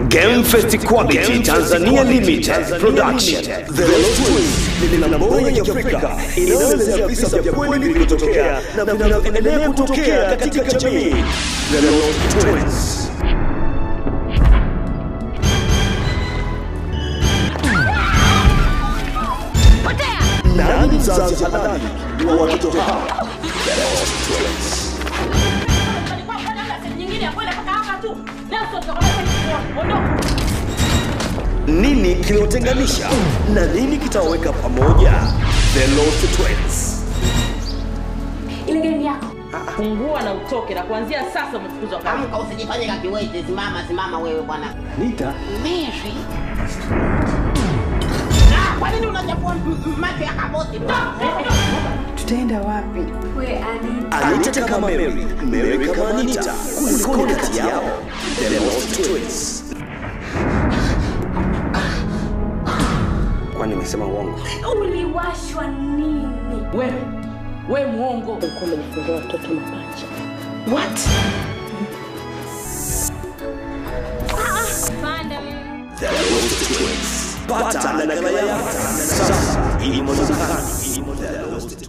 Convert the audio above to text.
Game Fest Quality Tanzania Limited Production. The Lost Twins ni filamu bora ya Kiafrika inayoelezea visa vya kweli vilivyotokea na vinavyoendelea kutokea katika jamii. The Lost Twins. Nani mzazi halali wa watoto hawa? The Lost Twins. Nini kiliotenganisha na nini kitawaweka pamoja? The Lost Twins. ile gari yako Fungua na utoke, na kuanzia sasa umefukuzwa kazi. Amka usijifanye kakiwete, simama simama wewe bwana. Nita Mary. Ah, kwa nini unachafua m- m- macho ya kaboti? Tutaenda wapi? we ani Anita kama Mary, Mary kama Anita. Kulikoni kati yao? The Lost Twins. Kwani nimesema uongo? uliwashwa nini Wewe we mwongo. The Lost Twins. Pata nakala yako sasa. Imo dukani. The Lost